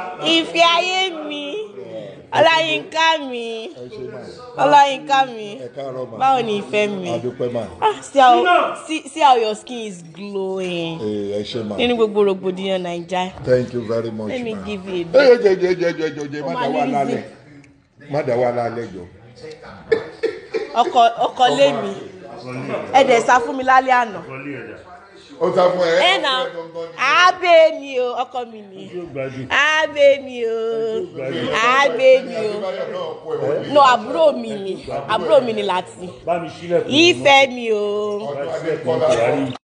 ìfẹ́ ayé mi ọláyínká mi ọláyínká mi ẹ káàárọ̀ mà báwo ni ìfẹ́ mi adúpẹ́ mà ah see how see, see how your skin is glowing Ee, ẹ ṣe mà nínú gbogbo rògbòdìyàn naija thank you very much let me ma. give you a ẹ bit jẹ jẹ jẹ jẹ jẹ jẹ má Ó dá máa wà ní lálẹ́ má dá wà lálẹ́ jọ. ọkọ ọkọ lé mi ẹ dẹ̀ sá fún mi lálẹ́ àná ó sá fún ẹ. ẹ nà ábẹ́ mi o ọkọ mi ni ábẹ́ mi o ábẹ́ mi o no àbúrò mi ni àbúrò mi ni láti bá mi sílẹ̀ ìfẹ́ mi o. ọdún adé kọ́lá.